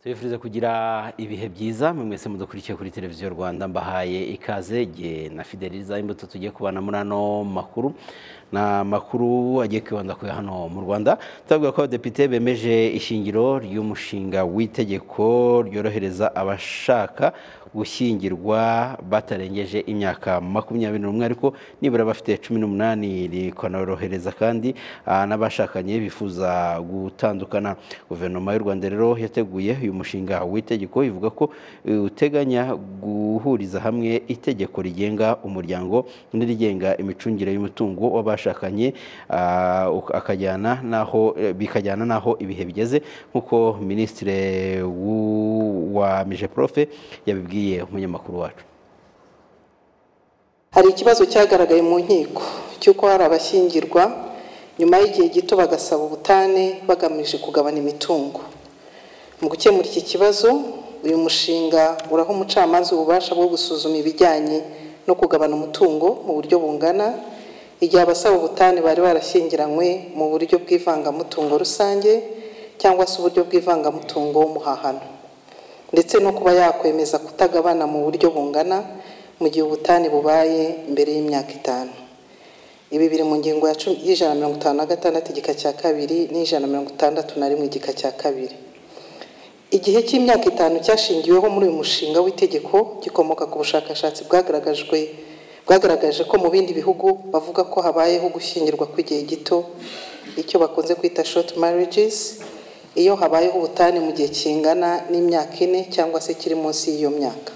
tubifuriza kugira ibihe byiza mwe mwese mudukurikiye kuri televiziyo rwanda mbahaye ikaze jye na fideliza imbuto tugiye kubana muri ano makuru ni amakuru agiye kwibanda kuri hano mu rwanda turavuga ko abadepite bemeje ishingiro ry'umushinga w'itegeko ryorohereza abashaka gushyingirwa batarengeje imyaka makumyabiri n'umwe ariko nibura bafite cumi n'umunani rikanorohereza kandi ah, n'abashakanye bifuza gutandukana guverinoma y'u rwanda rero yateguye uyu mushinga w'itegeko ivuga ko eh, uteganya guhuriza hamwe itegeko rigenga umuryango n'irigenga imicungire y'umutungo w'abashakanye ah, uk- akajyana n'aho eh, bikajyana n'aho ibihe bigeze nk'uko minisitiri wa mije profe yabibwiye umunyamakuru wacu hari ikibazo cyagaragaye mu nkiko cy'uko hari abashyingirwa nyuma y'igihe gito bagasaba ubutane bagamije kugabana imitungo mu gukemura iki kibazo uyu mushinga uraha umucamanza ububasha bwo gusuzuma ibijyanye no kugabana umutungo mu buryo bungana igihe abasaba ubutane bari barashyingiranywe mu buryo bw'ivangamutungo rusange cyangwa se uburyo bw'ivangamutungo w'umuhahano ndetse no kuba yakwemeza kutagabana mu buryo bungana mu gihe ubutane bubaye mbere y'imyaka itanu ibi biri mu ngingo ya cumi- y'ijana na mirongo itanu na gatandatu igika cya kabiri n'ijana na mirongo itandatu na rimwe igika cya kabiri igihe cy'imyaka itanu cyashingiweho muri uyu mushinga w'itegeko gikomoka ku bushakashatsi bwagaragajwe bwagaragaje ko mu bindi bihugu bavuga ko habayeho gushyingirwa kw'igihe gito icyo bakunze kwita short marriages iyo habayeho ubutane mu gihe kingana n'imyaka ine cyangwa se kiri munsi y'iyo myaka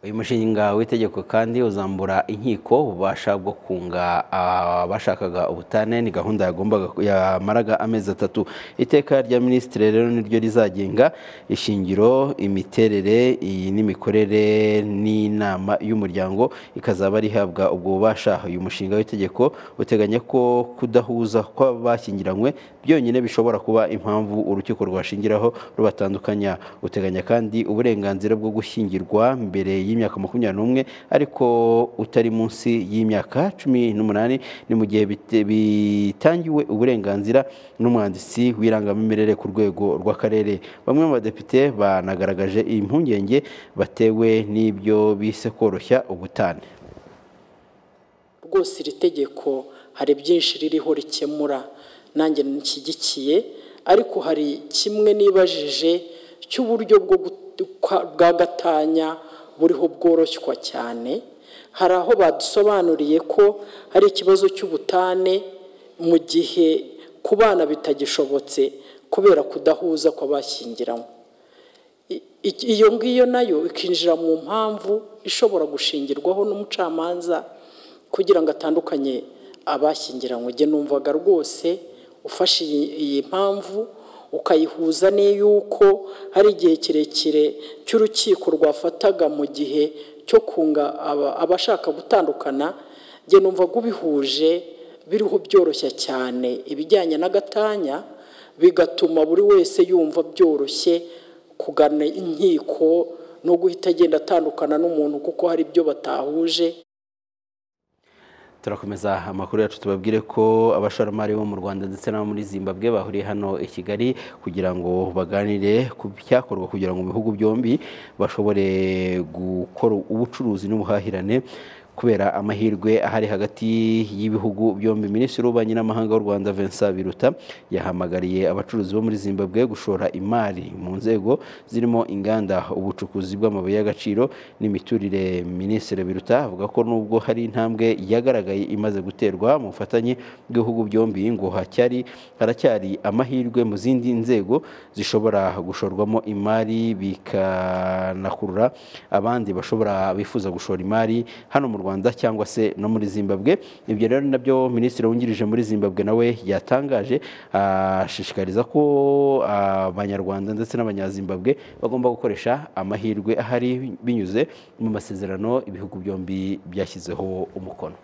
uyu mushinga w'itegeko kandi uzambura inkiko ububasha bwo kunga abashakaga ubutane ni gahunda yagombaga yamaraga amezi atatu iteka rya minisitiri rero niryo rizagenga ishingiro imiterere iyi n'imikorere n'inama y'umuryango ikazaba rihabwa ubwo bubasha uyu mushinga w'itegeko uteganya ko kudahuza kw'abashyingiranywe byonyine bishobora kuba impamvu urukiko rwashingiraho rubatandukanya uteganya kandi uburenganzira bwo gushyingirwa mbere y'imyaka makumyabiri n'umwe ariko utari munsi y'imyaka cumi n'umunani ni mu gihe bite- bitangiwe uburenganzira n'umwanditsi w'irangamimerere ku rwego rw'akarere bamwe mu badepite banagaragaje impungenge batewe n'ibyo bise koroshya ubutane rwose iri tegeko hari byinshi ririho rikemura nanjye nshyigikiye ariko hari kimwe nibajije cy'uburyo bwo gut- kwa- bwa gatanya buriho bworoshywa cyane hari aho badusobanuriye ko hari ikibazo cy'ubutane mu gihe ku bana bitagishobotse kubera kudahuza kw'abashyingiranywe I- iki- iyo ngiyo nayo ikinjira mu mpamvu ishobora gushingirwaho n'umucamanza kugira ngo atandukanye abashyingiranywe njye numvaga rwose ufashe iyi iyi mpamvu ukayihuza n'iy'uko hari igihe kirekire cy'urukiko rwafataga mu gihe cyo kunga aba- abashaka gutandukana njye numvaga ubihuje biriho byoroshya cyane ibijyanye n'agatanya bigatuma buri wese yumva byoroshye kugana inkiko no guhita agenda atandukana n'umuntu kuko hari ibyo batahuje turakomeza amakuru yacu tubabwire ko abashoramari bo mu rwanda ndetse n'abo muri zimbabwe bahuriye hano i kigali kugira ngo baganire ku byakorwa kugira ngo mu bihugu byombi bashobore gukora ubucuruzi n'ubuhahirane kubera amahirwe ahari hagati y'ibihugu byombi minisitiri w'ububanyi n'amahanga w'u rwanda vincent biruta yahamagariye abacuruzi bo muri zimbabwe gushora imari mu nzego zirimo inganda ubucukuzi bw'amabuye y'agaciro n'imiturire minisitiri biruta avuga ko nubwo hari intambwe yagaragaye imaze guterwa mu bufatanye bw'ibihugu byombi ngo hacyari haracyari amahirwe mu zindi nzego zishobora gushorwamo imari bikanakurura abandi bashobora bifuza gushora imari hano mu rwanda cyangwa se no muri zimbabwe ibyo rero ni nabyo minisitiri wungirije muri zimbabwe nawe yatangaje ashishikariza ko abanyarwanda ndetse n'abanyazimbabwe bagomba gukoresha amahirwe ahari binyuze mu masezerano ibihugu byombi byashyizeho umukono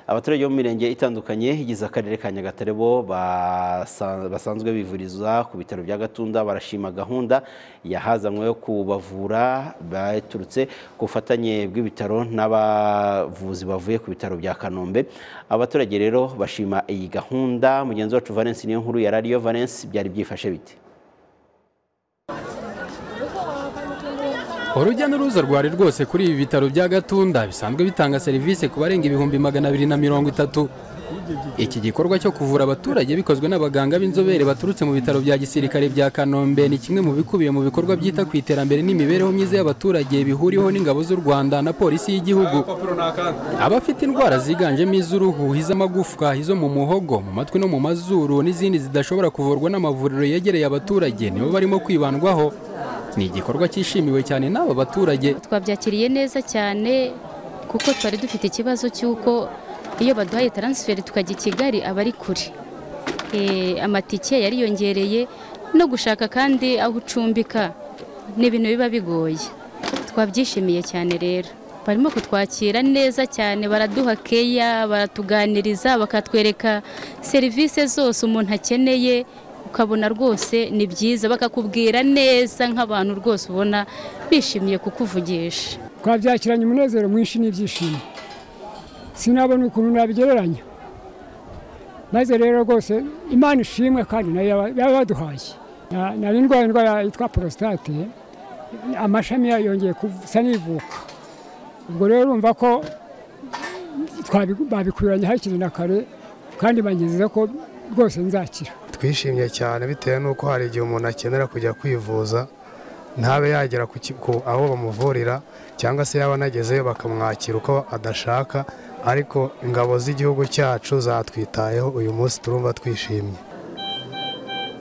abaturage bo mu mirenge itandukanye igize akarere ka nyagatare bo basa- basanzwe bivuriza ku bitaro bya gatunda barashima gahunda yahazanywe yo kubavura baturutse ku bufatanye bw'ibitaro n'abavuzi bavuye ku bitaro bya kanombe abaturage rero bashima iyi gahunda mugenzi wacu valence niyo nkuru ya radiyo valence byari byifashe bite urujya n'uruza rwari rwose kuri ibi bitaro bya gatunda bisanzwe bitanga serivisi ku barenga ibihumbi magana abiri na mirongo itatu iki gikorwa cyo kuvura abaturage bikozwe n'abaganga b'inzobere baturutse mu bitaro bya gisirikare bya kanombe ni kimwe mu bikubiye mu bikorwa byita ku iterambere n'imibereho myiza y'abaturage bihuriweho n'ingabo z'u rwanda na polisi y'igihugu abafite indwara ziganjemo iz'uruhu iz'amagufwa izo mu muhogo mu matwi no mu mazuru n'izindi zidashobora kuvurwa n'amavuriro yegereye abaturage nibo barimo kwibandwaho ni igikorwa cyishimiwe cyane n'aba baturage twabyakiriye neza cyane kuko twari dufite ikibazo cy'uko iyo baduhaye taransiferi tukajya i kigali aba ari kure Eh, amatike yariyongereye no gushaka kandi aho ucumbika ni ibintu biba bigoye twabyishimiye cyane rero barimo kutwakira neza cyane baraduha keya baratuganiriza bakatwereka serivisi zose umuntu akeneye ukabona rwose ni byiza bakakubwira neza nk'abantu rwose ubona bishimiye kukuvugisha twabyakiranye umunezero mwinshi n'ibyishimo sinabona ukuntu nabigereranya maze rero rwose imana ishimwe kandi nayo yaba- yaba yaduhaye Na- nari ndwaye indwara yitwa porositate amashami yayo yongeye gusa n'ivuka ubwo rero urumva ko twabi- babikuranye hakiri na kare kandi bangezeza ko rwose nzakira twishimye cyane bitewe n'uko hari igihe umuntu akenera kujya kwivuza ntabe yagera ku ki- ku- aho bamuvurira cyangwa se yaba anagezeyo bakamwakira uko adashaka ariko ingabo z'igihugu cyacu zatwitayeho uyu munsi turumva twishimye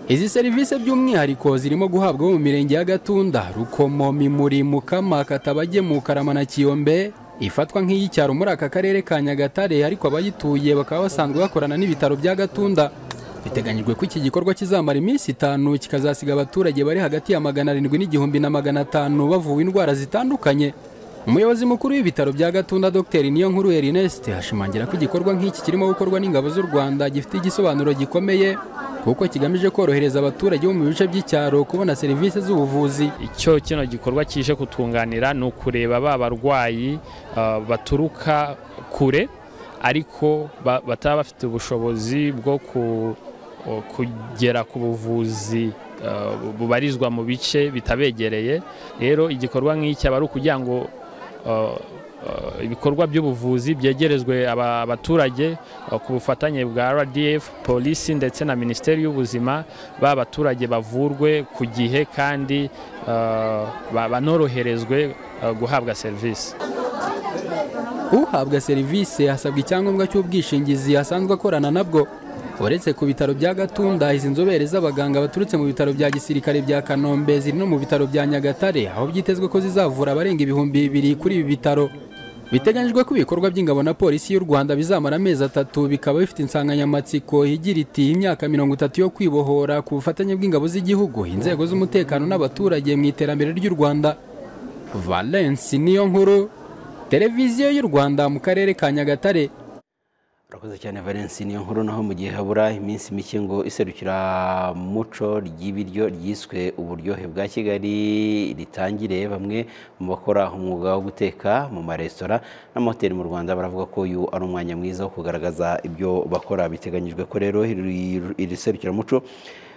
Izi serivisi by'umwihariko zirimo guhabwa abo mu mirenge ya Gatunda, Rukomo, Mimuri, Mukama, Katabage, Mukarama na Kiyombe ifatwa nk'iy'icyaro muri aka karere ka Nyagatare ariko abayituye bakaba basanzwe bakorana n'ibitaro bya Gatunda. Biteganyijwe ko iki gikorwa kizamara iminsi itanu kikazasiga abaturage bari hagati ya magana arindwi n'igihumbi na magana atanu bavuwe indwara zitandukanye. Umuyobozi mukuru w'ibitaro bya Gatunda Dr Niyonkuru Ernest ashimangira ko igikorwa nk'iki kirimo gukorwa n'ingabo z'u Rwanda gifite igisobanuro gikomeye kuko kigamije korohereza abaturage bo mu bice by'icyaro kubona serivisi z'ubuvuzi. icyo kino gikorwa kije kutunganira ni ukureba ba barwayi ah, baturuka kure ariko ba- bataba bafite ubushobozi bwo ku- o- kugera ku buvuzi ah, bubarizwa mu bice bitabegereye rero igikorwa nk'iki aba ari ukugira ngo ah, ah, ibikorwa by'ubuvuzi byegerezwe aba- abaturage ah, ku bufatanye bwa RDF, polisi ndetse na minisiteri y'ubuzima ba baturage bavurwe ku gihe kandi eh, ba- banoroherezwe eh, guhabwa serivisi Uhabwa serivisi hasabwa icyangombwa cy'ubwishingizi asanzwe akorana nabwo. Uretse ku bitaro bya Gatunda, izi nzobere z'abaganga baturutse mu bitaro bya gisirikare bya Kanombe ziri no mu bitaro bya Nyagatare, aho byitezwe ko zizavura abarenga ibihumbi bibiri kuri ibi bitaro. Biteganyijwe ko ibikorwa by'ingabo na polisi y'u Rwanda bizamara amezi atatu, bikaba bifite insanganyamatsiko igira iti imyaka mirongo itatu yo kwibohora ku bufatanye bw'ingabo z'igihugu, inzego z'umutekano n'abaturage mu iterambere ry'u Rwanda. Valence niyo nkuru televiziyo y'u Rwanda mu karere ka Nyagatare urakoze cyane valence niyo nkuru naho mu gihe habura iminsi mike ngo iserukira muco ry'ibiryo ryiswe uburyohe bwa kigali ritangire bamwe mu bakora umwuga wo guteka mu maresitora n'amahoteli mu rwanda baravuga ko uyu ari umwanya mwiza wo kugaragaza ibyo bakora biteganyijwe ko rero iri- iri serukiramuco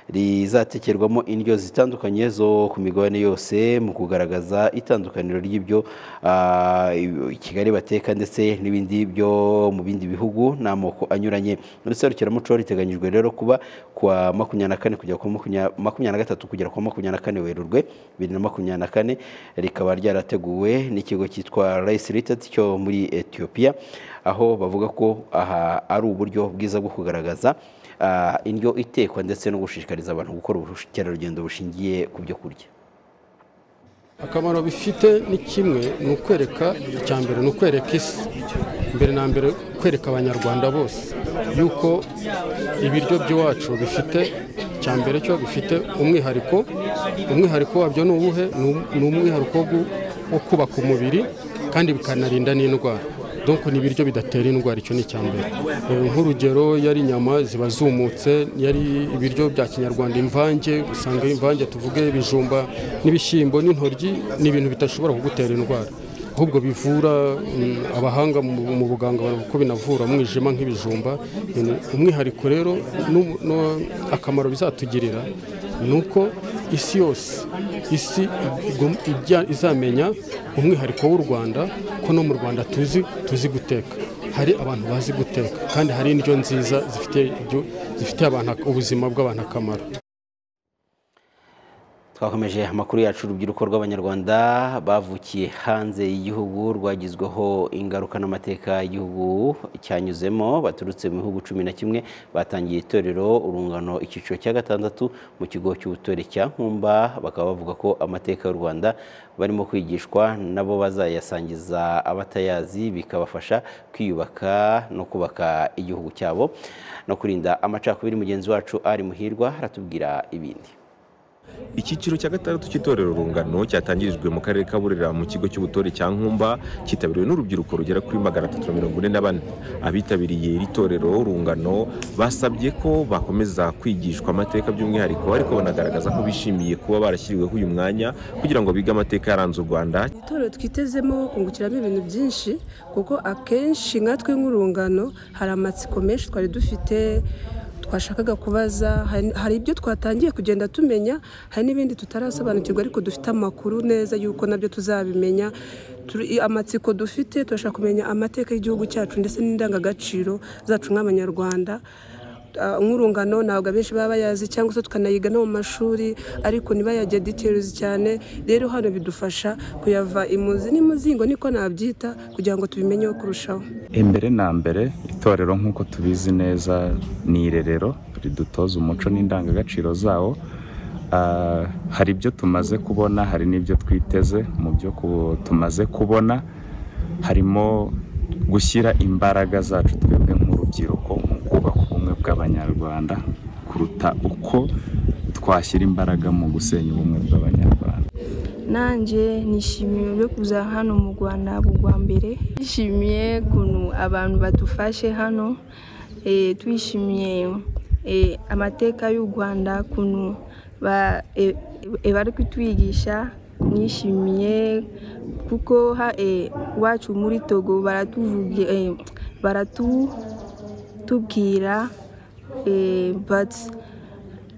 rizatekerwamo indyo zitandukanye zo ku migabane yose mu kugaragaza itandukaniro ry'ibyo ah, i kigali bateka ndetse n'ibindi byo mu bindi bihugu n'amoko anyuranye muri serukiramuco riteganyijwe rero kuba kuwa makumyabiri na kane kugera ku makumya- makumyabiri na gatatu kugera ku wa makumyabiri na kane werurwe bibiri na makumyabiri na kane rikaba ryarateguwe n'ikigo cyitwa rayisi ritati cyo muri etiyopiya aho bavuga ko aha ari uburyo bwiza bwo kugaragaza ah, indyo itekwa ndetse no gushishikariza abantu gukora ubukerarugendo bushingiye ku byo kurya akamaro bifite ni kimwe ni ukwereka icya mbere ni ukwereka isi mbere na mbere kwereka abanyarwanda bose yuko ibiryo by'iwacu bifite icya mbere cyo bifite umwihariko umwihariko wabyo ni uwuhe Ni um- ni umwihariko wo gu- wo kubaka umubiri kandi bikanarinda n'indwara donc ni ibiryo bidatera indwara icyo ni icya mbere Eh, nk'urugero yari inyama ziba zumutse yari ibiryo bya kinyarwanda imvange usanga imvange tuvuge ibijumba n'ibishyimbo n'intoryi ni ibintu bidashobora kugutera indwara ahubwo bivura mm, abahanga mu mu buganga baravuga ko binavura umwijima nk'ibijumba Ni- umwihariko rero n'u- no- akamaro bizatugirira ni uko isi yose isi igom- ijya- izamenya umwihariko w'u rwanda ko no mu rwanda tuzi tuzi guteka hari abantu bazi guteka kandi hari indyo nziza zifite ibyo- zifitiye abantu ak- ubuzima bw'abantu akamaro twakomeje amakuru yacu urubyiruko rw'abanyarwanda bavukiye hanze y'igihugu rwagizweho ingaruka n'amateka y'igihugu cyanyuzemo baturutse mu bihugu cumi na kimwe batangiye itorero urungano icyiciro cya gatandatu mu kigo cy'ubutore cya nkumba bakaba bavuga ko amateka y'u rwanda barimo kwigishwa nabo bazayasangiza abatayazi bikabafasha kwiyubaka no kubaka igihugu cyabo no kurinda amacakubiri mugenzi wacu ari muhirwa aratubwira ibindi icyiciro cya gatandatu cy'itorero rungano cyatangirijwe mu karere ka burera mu kigo cy'ubutore cya nkumba cyitabiriwe n'urubyiruko rugera kuri magana atatu na mirongo ine na bane abitabiriye iri torero rungano basabye ko bakomeza kwigishwa amateka by'umwihariko ariko banagaragaza ko bishimiye kuba barashyiriweho uyu mwanya kugira ngo bige amateka yaranze u rwanda itorero twitezemo kungukiramo ibintu byinshi kuko akenshi nkatwe nk'urungano hari amatsiko menshi twari dufite twashakaga kubaza hari- hari ibyo twatangiye kugenda tumenya hari n'ibindi tutarasobanukirwa ariko dufite amakuru neza y'uko nabyo tuzabimenya Turi- amatsiko dufite turashaka kumenya amateka y'igihugu cyacu ndetse n'indangagaciro zacu nk'abanyarwanda Ah, nk'urungano ntabwo abenshi baba bayazi cyangwa se tukanayiga no mu mashuri ariko ntibayajye details cyane rero hano bidufasha kuyava imuzi n'imuzingo niko nabyita kugira ngo tubimenyeho kurushaho imbere na mbere itorero nk'uko tubizi neza ni irerero ridutoza umuco n'indangagaciro zawo Ah, hari ibyo tumaze kubona hari n'ibyo twiteze mu byo ku- tumaze kubona harimo gushyira imbaraga zacu twebwe nk'urubyiruko mu kubaka ubumwe bw'abanyarwanda kuruta uko twashyira imbaraga mu gusenya ubumwe bw'abanyarwanda nanjye nishimiye byo kuza hano mu rwanda bwa mbere twishimiye ukuntu abantu badufashe hano eh, twishimiye eh, amateka y'u rwanda ukuntu ba- eh, eh, bari kutwigisha nishimiye kuko ha- eh, iwacu muri togo baratuvugi eh, baratubwira eh, but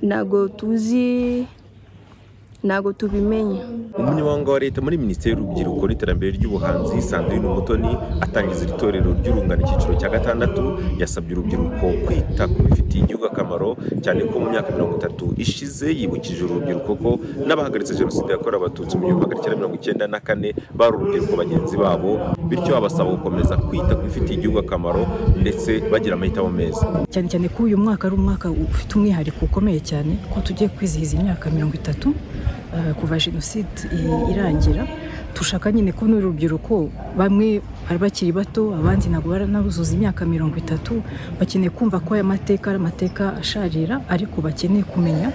ntabwo tuzi ntabwo tubimenye umunyamabanga wa leta muri minisiteri y'urubyiruko n'iterambere ry'ubuhanzi sandrine umutoni atangiza iri torero ry'urungano icyiciro cya gatandatu yasabye urubyiruko kwita ku bifitiye igihugu akamaro cyane ko mu myaka mirongo itatu ishize yibukije urubyiruko ko n'abahagaritse jenoside yakorewe abatutsi mu gihumbi magana cyenda mirongo icyenda na kane bari urubyiruko bagenzi babo bityo abasaba gukomeza kwita ku bifitiye igihugu akamaro ndetse bagira amahitamo meza cyane cyane ko uyu mwaka ari umwaka ufite umwihariko ukomeye cyane ko tugiye kwizihiza imyaka mirongo itatu eh, kuva jenoside i- irangira dushaka nyine ko n'urubyiruko bamwe bari bakiri bato abandi ntabwo baranahuzuza imyaka mirongo itatu bakeneye kumva ko aya mateka ari amateka asharira ariko bakeneye kumenya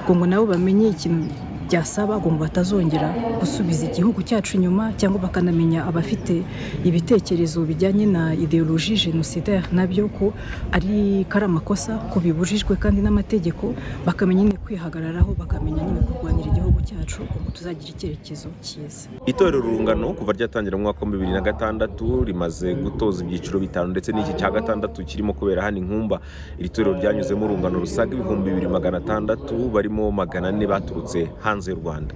ngo ngo nabo bamenye ikintu byasaba ngo ngo batazongera gusubiza igihugu cyacu inyuma cyangwa bakanamenya abafite ibitekerezo bijyanye na ideologie génocidaire nabyo ko ari ko ari amakosa ko bibujijwe kandi n'amategeko bakamenya nyine kwihagararaho bakamenya nyine kurwanira igihugu cyacu ngo tuzagira icyerekezo cyiza itorero urungano kuva ryatangira mu mwaka wa bibiri na gatandatu rimaze gutoza ibyiciro bitanu ndetse n'iki cya gatandatu kirimo kubera hano inkumba iri torero ryanyuzemo urungano rusaga ibihumbi bibiri magana atandatu barimo magana ane baturutse hanze y'u rwanda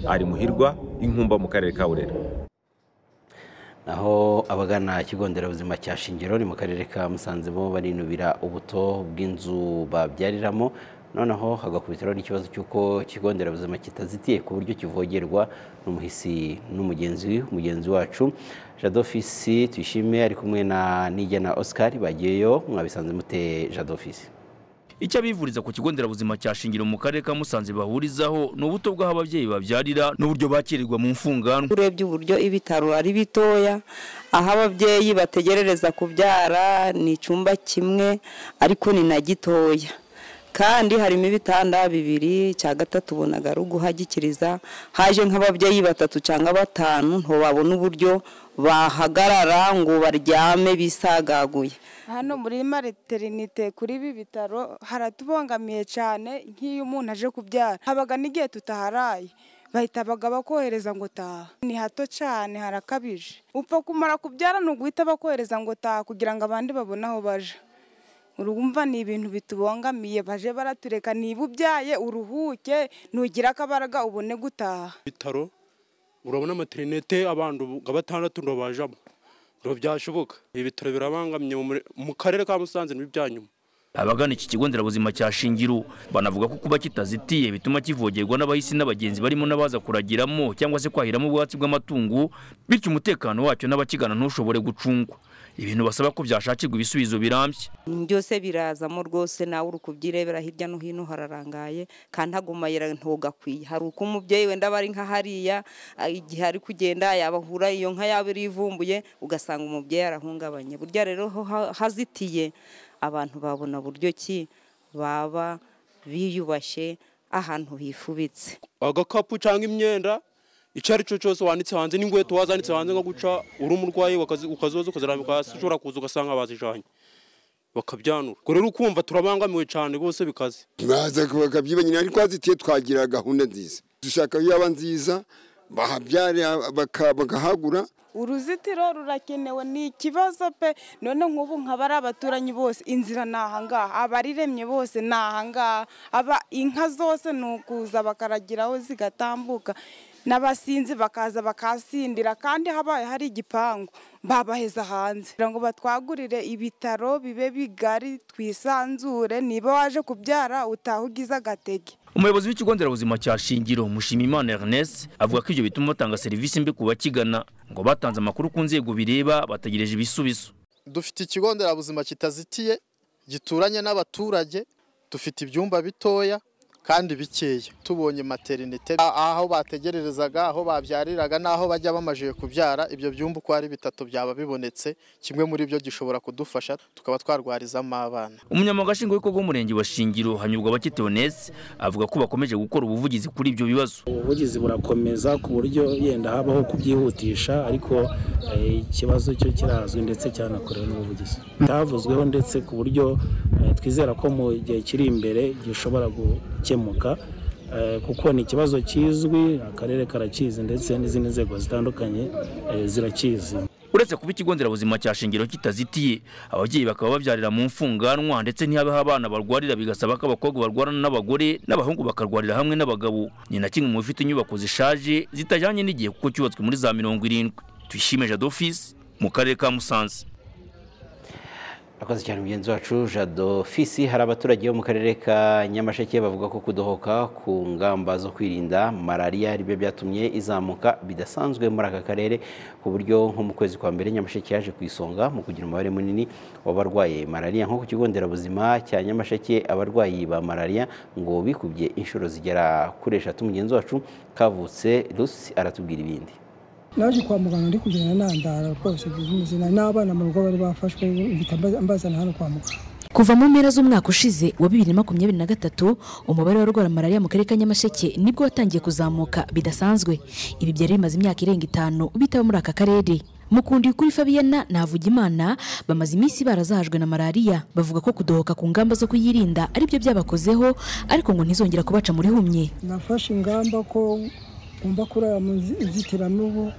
ari muhirwa inkumba mu karere ka burera naho abagana ikigo nderabuzima cya shingiro ni mu karere ka musanze bo barinubira ubuto bw'inzu babyariramo noneho hagakubitiraho n'ikibazo cy'uko ikigo nderabuzima kitazitiye ku buryo kivogerwa n'umuhisi n'umugenzi mugenzi wacu jadofisi tuyishime ari kumwe na nijyana oscar bagiyeyo mwabisanze mute jadofisi icyo abivuriza ku kigo nderabuzima cya shingiro mu karere ka musanze bahurizaho ni ubuto bw'aho ababyeyi babyarira n'uburyo bakirirwa mu mfunganwa urebye uburyo ibitaro ari bitoya aho ababyeyi bategerereza kubyara ni icyumba kimwe ariko ni na gitoya kandi harimo ibitanda bibiri cya gatatu ubonaga ari uguhagikiriza haje nk'ababyeyi batatu cyangwa batanu ntibabona uburyo bahagarara ngo baryame bisagaguye hano muri materinite kuri ibi bitaro haratubangamiye cyane nk'iyo umuntu aje kubyara habaga n'igihe tutaharaye bahita baga bakohereza ngo taha ni hato cyane harakabije upfa kumara kubyara ni uguhita bakohereza ngo taha kugira ngo abandi babone aho baja urumva ni ibintu bitubangamiye baje baratureka niba ubyaye uruhuke nugira akabaraga ubone gutaha ibitaro urabona materinete abantu nka batandatu ndo bajamo ndo byashoboka ibitaro birabangamye mu karere ka musanze ni ibyanyuma abagana iki kigo nderabuzima cya shingiru banavuga ko kuba kitazitiye bituma kivogerwa n'abahisi n'abagenzi barimo n'abaza kuragiramo cyangwa se kwahiramo ubwatsi bw'amatungo bityo umutekano wacyo n'abakigana ntushobore gucungwa ibintu basaba ko byashakirwa ibisubizo birambye byose birazamo rwose nawe uri kubyirebera hirya no hino hararangaye kandi agumayira ntugakwiye hari uko umubyeyi wenda aba ari nka hariya igihe ari kugenda yabahura iyo nka yaba irivumbuye ugasanga umubyeyi arahungabanye burya rero ho hazitiye abantu babona buryo ki baba biyubashye ahantu hifubitse agakapu cyangwa imyenda icyo ari cyo cyose wanditse hanze n'inkweto wazanditse hanze nko guca uri umurwayi ukazoza ukazirambika hasi ushobora kuza ugasanga bazijanye bakabyanura ubwo rero ukumva turabangamiwe cyane bose bikaze baza bakabyibanyira ariko hazitiye twagira gahunda nziza dushaka yaba nziza bahabyare bakahagura uruzitiro rurakenewe ni ikibazo pe none nk'ubu nkaba ari abaturanyi bose inzira ni ahangaha abariremye bose ni ahangaha aba inka zose ni ukuza bakaragiraho zigatambuka n'abasinzi bakaza bakasindira kandi habaye hari igipangu babaheza hanze kugira ngo batwagurire ibitaro bibe bigari twisanzure niba waje kubyara utaha ugize agatege umuyobozi w'ikigo nderabuzima cya shingiro mushimimana ernest avuga ko ibyo bituma batanga serivisi mbi ku bakigana ngo batanze amakuru ku nzego bireba bategereje ibisubizo dufite ikigo nderabuzima kitazitiye gituranye n'abaturage dufite ibyumba bitoya kandi bikeya tubonye materinite aho bategererezaga aho babyariraga n'aho bajya bamajije kubyara ibyo byumba uko ari bitatu byaba bibonetse kimwe muri byo gishobora kudufasha tukaba twarwarizamo abana umunyamabanga nshingwabikorwa w'umurenge wa shingiro hanyurwa abakiteonesi avuga ko bakomeje gukora ubuvugizi kuri ibyo bibazo ubuvugizi burakomeza ku buryo yenda habaho kubyihutisha ariko ikibazo cyo kirazwi ndetse cyanakorewe n'ubuvugizi cyavuzweho ndetse ku buryo twizera ko mu gihe kiri imbere gishobora gukemura kuko ni ikibazo kizwi akarere karakizi ndetse n'izindi nzego zitandukanye zirakizi uretse kuba ikigo nderabuzima cya shingiro kitazitiye ababyeyi bakaba babyarira mu mfunganwa ndetse ntihabe aho abana barwarira bigasaba ko abakobwa barwarana n'abagore n'abahungu bakarwarira hamwe n'abagabo ni na kimwe mu bifite inyubako zishaje zitajyanye n'igihe kuko cyubatswe muri za mirongo irindwi tuyishime jado ofisi mu karere ka musanze akoze cyane mugenzi wacu jado fisi hari abaturage bo mu karere ka nyamasheke bavuga ko kudohoka ku ngamba zo kwirinda malariya aribyo byatumye izamuka bidasanzwe muri aka karere ku buryo nko mu kwezi kwa mbere nyamasheke yaje ku isonga mu kugira umubare munini w'abarwaye malariya nko ku kigo nderabuzima cya nyamasheke abarwayi ba malariya ngo bikubye inshuro zigera kuri eshatu mugenzi wacu kavutse rusi aratubwira ibindi naje kwa muganga ndi kugenda nandara rwose bimuzina n'abana mu rugo bari bafashwe mpita mbazana hano kwa muganga kuva mu mpera z'umwaka ushize wa bibiri na makumyabiri na gatatu umubare w'abarwara malariya mu karere ka nyamasheke nibwo watangiye kuzamuka bidasanzwe ibi byari bimaze imyaka irenga itanu bitaba muri aka karere mukundi kuri fabiyana navugimana bamaze iminsi barazahajwe na malariya bavuga ko kudohoka ku ngamba zo kuyirinda aribyo byabakozeho ariko ngo ntizongera kubaca muri humye nafashe ingamba ko ngomba kurara mu nzitiramubu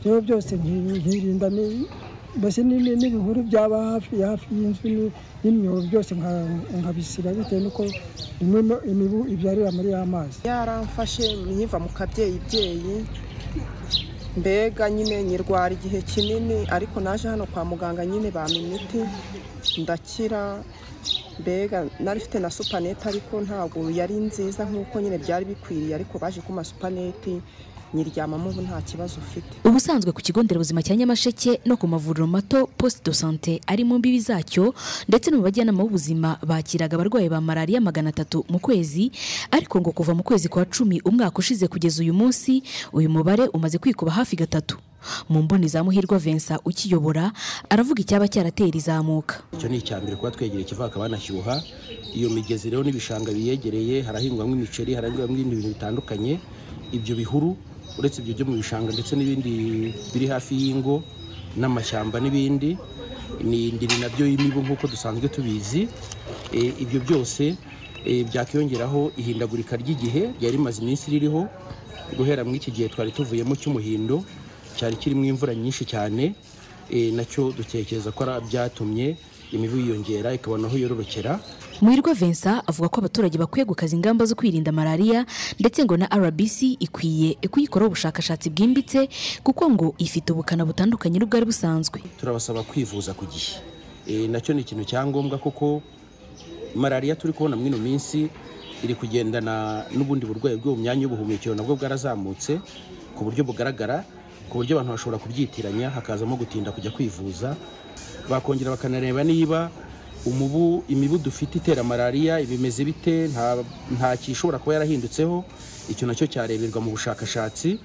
rero byose nkirinda mbese n'ibihuru byaba hafi hafi y'inzu n'imyobo byose nkabisiba bitewe n'uko rimwe imibu ibyarira muri ya mazi yaramfashe nyiva mu kabyeyi byeyi mbega nyine nyirwara igihe kinini ariko naje hano kwa muganga nyine bampa imiti ndakira mbega nari ifite na supanete ariko ntabwo yari nziza nk'uko nyine byari bikwiriye ariko baje kuma supanete nyiryamamo ubu nta kibazo ufite ubusanzwe ku kigo nderabuzima cya nyamasheke no ku mavuriro mato poste de sante ari mu mbibi zacyo ndetse no mu bajyanama b'ubuzima bakiraga abarwayi ba malariya magana atatu mu kwezi ariko ngo kuva mu kwezi kwa cumi umwaka ushize kugeza uyu munsi uyu mubare umaze kwikuba hafi gatatu mu mboni za muhirwa Vincent ukiyobora aravuga icyaba cyaratera izamuka icyo ni icya mbere kuba twegereye ikiva hakaba hanashyuha iyo migezi rero n'ibishanga biyegereye harahingwamo imiceri harahingwamo ibindi bintu bitandukanye ibyo bihuru uretse ibyo byo mu bishanga ndetse n'ibindi biri hafi y'ingo n'amashyamba n'ibindi n'indiri nabyo y'imibu nk'uko dusanzwe tubizi ibyo byose byakiyongeraho ihindagurika ry'igihe ryari rimaze iminsi ririho guhera muri iki gihe twari tuvuyemo cy'umuhindo cyari kirimo imvura nyinshi cyane nacyo dutekereza ko byatumye imibu yiyongera ikabona aho yororokera muhirwa vincent avuga ko abaturage bakwiye gukaza ingamba zo kwirinda malariya ndetse ngo na rbc ikwiye kuyikoraho ubushakashatsi bwimbitse kuko ngo ifite ubukana butandukanye n'ubwari busanzwe turabasaba kwivuza ku gihe Eh, nacyo ni ikintu cya ngombwa kuko malariya turi kubona muri ino minsi iri kugendana n'ubundi burwayi bwo mu myanya y'ubuhumekero nabwo bwarazamutse ku buryo bugaragara ku buryo abantu bashobora kubyitiranya hakazamo gutinda kujya kwivuza bakongera bakanareba niba umubu imibu dufite itera malariya ibimeze bite nta nta kishobora kuba yarahindutseho icyo nacyo cyareberwa mu bushakashatsi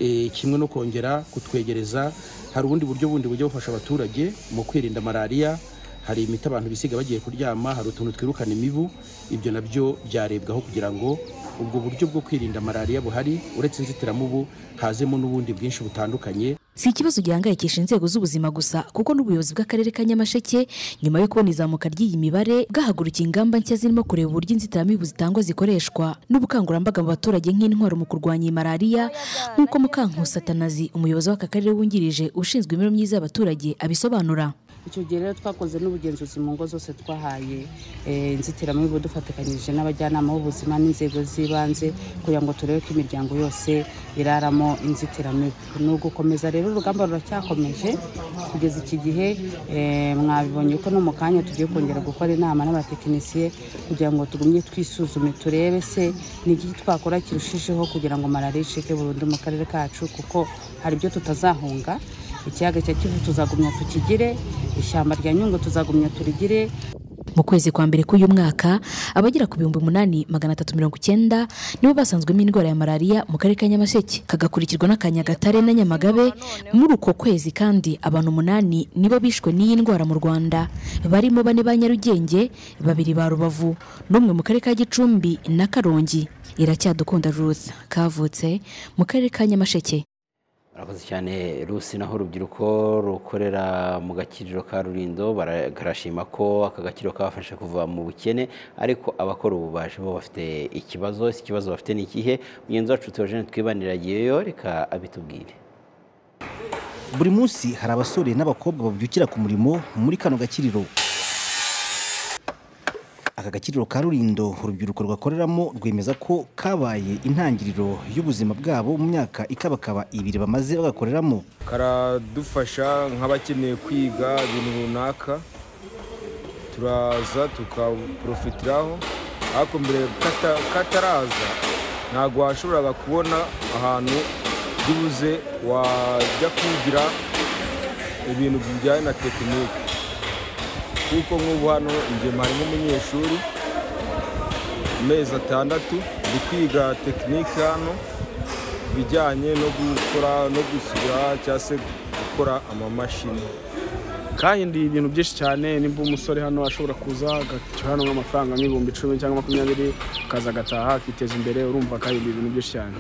eh, kimwe no kongera kutwegereza hari ubundi buryo bundi bujya bufasha abaturage mu kwirinda malariya hari imiti abantu bisiga bagiye kuryama hari utuntu twirukana imibu ibyo nabyo byarebwaho kugira ngo ubwo buryo bwo kwirinda malariya buhari uretse inzitiramubu hazemo n'ubundi bwinshi butandukanye si ikibazo gihangayikisha inzego z'ubuzima gusa kuko n'ubuyobozi bw'akarere ka nyamasheke nyuma yo kubona izamuka ry'iyi mibare bwahagurukiye ingamba nshya zirimo kureba uburyo inzitiramibu zitangwa zikoreshwa n'ubukangurambaga mu baturage nk'intwaro mu kurwanya iyi malariya nk'uko mukankusi atanazi umuyobozi w'aka karere wungirije ushinzwe imibereho myiza y'abaturage abisobanura icyo gihe rero twakoze n'ubugenzuzi mu ngo zose twahaye eh, inzitiramibu dufatikanyije n'abajyanama b'ubuzima n'inzego z'ibanze kugira ngo turebe ko imiryango yose iraramo inzitiramibu ni ugukomeza rero urugamba ruracyakomeje kugeza iki gihe eh, mwabibonye ko no mu kanya tugiye kongera gukora inama n'abatekinisiye kugira ngo tugumye twisuzume turebe se ni iki twakora kirushijeho kugira ngo malariya icike burundu mu karere kacu kuko hari ibyo tutazahunga ikiyaga cya kivu tuzagumya tukigire ishyamba rya nyungwe tuzagumya turigire mu kwezi kwa mbere k'uyu mwaka abagera ku bihumbi umunani magana atatu mirongo icyenda nibo basanzwemo indwara ya malariya mu karere ka nyamasheke kagakurikirwa n'akanyagatare na nyamagabe muri uko kwezi kandi abantu umunani nibo bishwe n'iyi ndwara mu rwanda barimo bane ba nyarugenge babiri ba rubavu n'umwe mu karere ka gicumbi na karongi iracyadukunda ruth kavutse mu karere ka nyamasheke murakoze cyane rusi naho urubyiruko rukorera mu gakiriro ka rurindo bara- karashima ko aka gakiriro kabafasha kuva mu bukene ariko abakora ububaji bo bafite ikibazo ese ikibazo bafite ni ikihe mugenzi wacu teogene twibaniragiyeyo reka abitubwire buri munsi hari abasore n'abakobwa babyukira ku murimo muri kano gakiriro aka gakiriro ka rurindo urubyiruko rwakoreramo rwemeza ko kabaye intangiriro y'ubuzima bwabo mu myaka ikabakaba ibiri bamaze bagakoreramo karadufasha nk'abakeneye kwiga ibintu runaka turaza tukaprofitiraho ariko mbere kata- kataraza ntabwo washoboraga kubona ahantu byibuze wajya kwigira ibintu bijyanye na tekinike kuko nk'ubu hano ingema harimo umunyeshuri amezi atandatu ndi kwiga tekinike hano ibijyanye no gukora no gusura cyangwa se gukora amamashini kahinduye ibintu byinshi cyane nimba umusore hano ashobora kuza agacyo hano nk'amafaranga nk'ibihumbi icumi cyangwa makumyabiri akaza agataha akiteza imbere urumva kahinduye ibintu byinshi cyane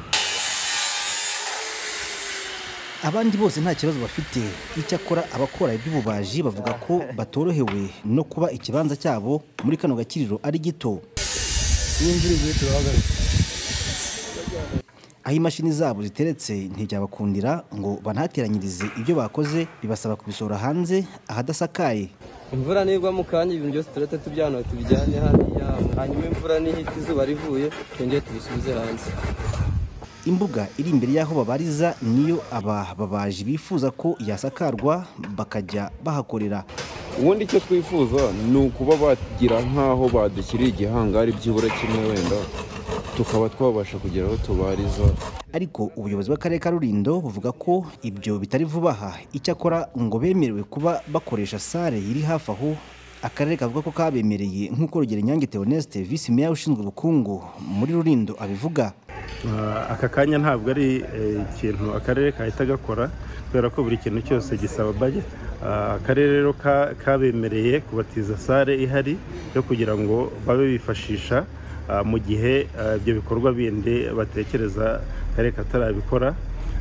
abandi bose nta kibazo bafite icyakora abakora iby'ububaji bavuga ko batorohewe no kuba ikibanza cyabo muri kano gakiriro ari gito iyo imvura iguye turahagarara aho imashini zabo ziteretse ntibyabakundira ngo banahateranyirize ibyo bakoze bibasaba kubisohora hanze ahadasakaye imvura nigwa mu kanya ibintu byose turahita tubyana tubijyane hariya hanyuma imvura nihita izuba rivuye twongere tubisubize hanze imbuga iri imbere y'aho babariza niyo aba babaji bifuza ko yasakarwa bakajya bahakorera ubundi icyo twifuza ni ukuba bagira nk'aho badushyiriye igihangari byibura kimwe wenda tukaba twabasha kugera aho tubariza ariko ubuyobozi bw'akarere ka rurindo buvuga ko ibyo bitari vuba aha icyakora ngo bemerewe kuba bakoresha sale iri hafi aho akarere kavuga ko kabemereye nk'uko rugero inyange theoneste visi meya ushinzwe ubukungu muri rurindo abivuga Ah, aka kanya ntabwo ari eh, ikintu akarere kahita gakora kubera ko buri kintu cyose gisaba budget Ah, akarere rero ka- kabemereye kubatiza sale ihari yo kugira ngo babe bifashisha ah, mu gihe ah, ibyo bikorwa bindi batekereza akarere katarabikora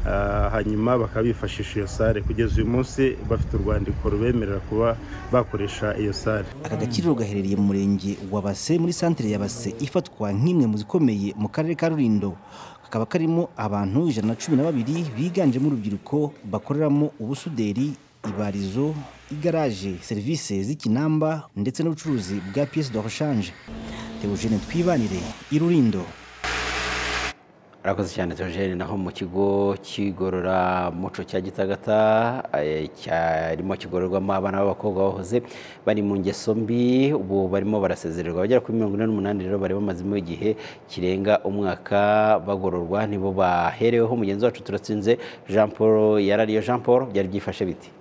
Ah, hanyuma bakabifashisha iyo sale kugeza uyu munsi bafite urwandiko rubemerera kuba bakoresha iyo sale aka gakiriro gaherereye mu murenge wa base muri santere ya base ifatwa nk'imwe mu zikomeye mu karere ka rurindo kakaba karimo abantu ijana na cumi na babiri biganjemo urubyiruko bakoreramo ubusuderi ibarizo igaraje serivisi z'ikinamba ndetse n'ubucuruzi bwa piyesi de roshanje teogene twibanire irurindo arakoze cyane Theogene naho mu kigo cy'igororamuco cya Gitagata eh, cyarimo kigororwamo abana b'abakobwa bahoze bari mu ngeso mbi ubu barimo barasezererwa bagera kuri mirongo ine n'umunani rero bari bamazemo igihe kirenga umwaka bagororwa nibo bahereweho mugenzi wacu turatsinze Jean Paul yarariyo Jean Paul byari byifashe biti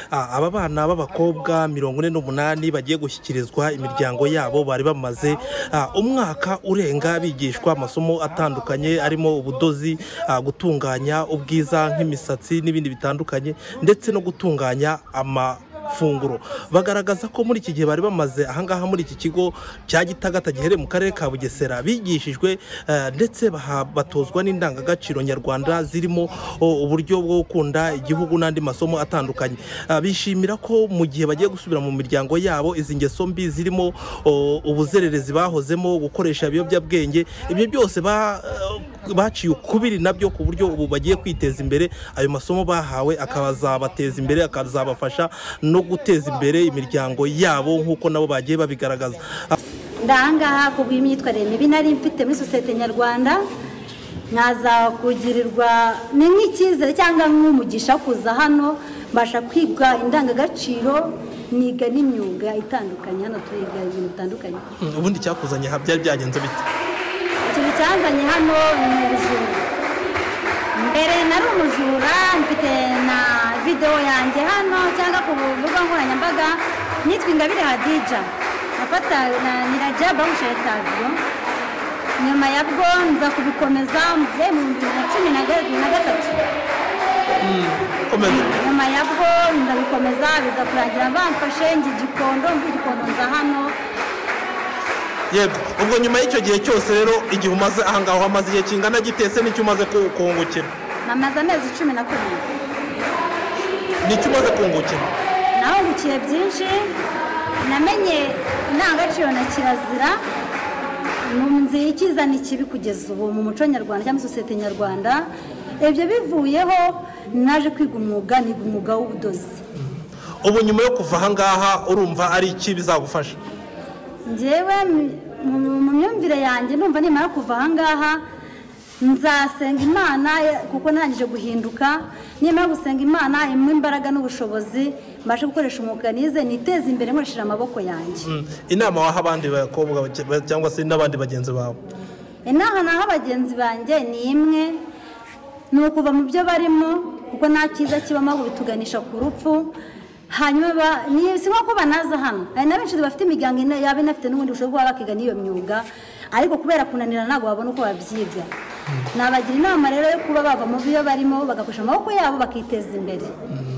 Ah, aba bana b'abakobwa mirongo ine n'umunani bagiye gushyikirizwa imiryango yabo bari bamaze ah, umwaka urenga bigishwa amasomo atandukanye arimo ubudozi ah, gutunganya ubwiza nk'imisatsi n'ibindi bitandukanye ndetse no gutunganya amafunguro bagaragaza ko muri iki gihe bari bamaze ahangaha muri iki kigo cya gitagata giherereye mu karere ka bugesera bigishijwe eh, ndetse baha- batozwa n'indangagaciro nyarwanda zirimo oh, uburyo bwo gukunda igihugu n'andi masomo atandukanye Ah, bishimira ko mu gihe bagiye gusubira mu miryango yabo izi ngeso mbi zirimo oh, ubuzererezi bahozemo gukoresha ibiyobyabwenge ibyo byose ba- eh, baciye ukubiri nabyo ku buryo ubu bagiye kwiteza imbere ayo masomo bahawe akazabateza imbere akazabafasha no guteza imbere imiryango yabo nk'uko nabo bagiye babigaragaza Ah, ndangaha ku bw'imyitwarire mibi nari mfite muri sosiyete nyarwanda nkaza kugirirwa ni nk'icyizere cyangwa nk'umugisha kuza hano mbasha kwiga indangagaciro niga n'imyuga itandukanye hano turiga ibintu bitandukanye ubundi cyakuzanye aha byari byagenze bite ikintu cyanzanye hano ni ubujura mbere nari umujura mfite na videwo yanjye hano cyangwa ku mbuga nkoranyambaga nitwa ingabire hadija nafata na nyirajya bamushije taviyo nyuma ya bwo nza kubikomeza mu bihumbi bibiri na cumi na ga- na gatatu nyuma ya bwo ndabikomeza biza kurangira bamfashe njye igikondo mbi igikondo nza hano yego ubwo nyuma y'icyo gihe cyose rero igihe umaze ahangaha wamaze igihe kingana gitese n'icyo umaze ku- kungukira namaze amezi cumi na kabiri n'icyo umaze kungukira nahungukiye byinshi namenye indangagaciro na kirazira nzi ikizana ikibi kugeza ubu mu muco nyarwanda cyangwa sosiyete nyarwanda ibyo bivuyeho naje kwiga umwuga niga umwuga w'ubudozi ubu nyuma yo kuva ahangaha urumva ari iki bizagufasha njyewe mu- mu- mu myumvire yanjye numva nimara kuva ahangaha nzasenga imana kuko ntangije guhinduka nimara gusenga imana imwe imbaraga n'ubushobozi mbashe gukoresha umwuga nize niteze imbere nkoresheje amaboko yanjye Mm, inama waha abandi bakobwa bake- ba- cyangwa se n'abandi bagenzi bawe inaha naho abagenzi banjye ni imwe ni ukuva mu byo barimo kuko nta cyiza kibamo ahubwo bituganisha ku rupfu hanyuma ba- ni si nko ko banaza hano hari na benshi bafite imiryango ine yaba inafite n'ubundi bushobora kuba bakiga n'iyo myuga ariko kubera kunanira ntabwo babona uko babyiga nabagira inama rero yo kuba bava mu byo barimo bagakoresha amaboko yabo bakiteza imbere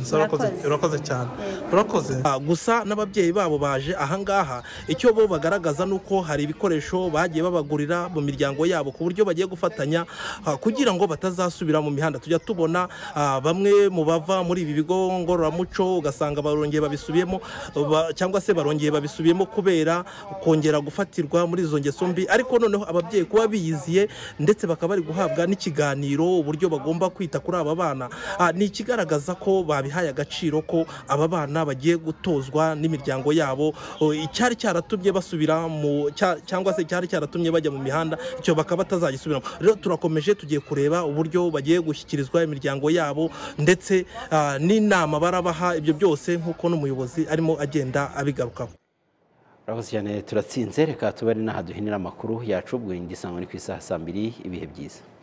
Urakoze- urakoze cyane urakoze Ah, gusa n'ababyeyi babo baje ahangaha icyo bo bagaragaza ni uko hari ibikoresho bagiye babagurira mu miryango yabo ku buryo bagiye gufatanya ah, kugira ngo batazasubira mu mihanda tujya tubona ah, bamwe mu bava muri ibi bigo ngororamuco ugasanga barongeye babisubiyemo ba- cyangwa se barongeye babisubiyemo kubera kongera gufatirwa muri izo ngeso mbi ariko noneho ababyeyi kuba biyiziye ndetse bakaba bari guhabwa n'ikiganiro uburyo bagomba kwita kuri aba bana Ah, ni ikigaragaza ko babihaye agaciro ko aba bana bagiye gutozwa n'imiryango yabo Oh, icyari cyaratumye basubira mu cya- cyangwa se cyari cyaratumye bajya mu mihanda icyo bakaba batazagisubiramo rero turakomeje tugiye kureba uburyo bagiye gushyikirizwa imiryango yabo ndetse ah, n'inama barabaha ibyo byose nk'uko n'umuyobozi arimo agenda abigarukaho Urakoze cyane turatsinze reka tuba ari n'aha duhinira amakuru yacu ubwo indi sangwa ni ku isaha saa mbiri ibihe byiza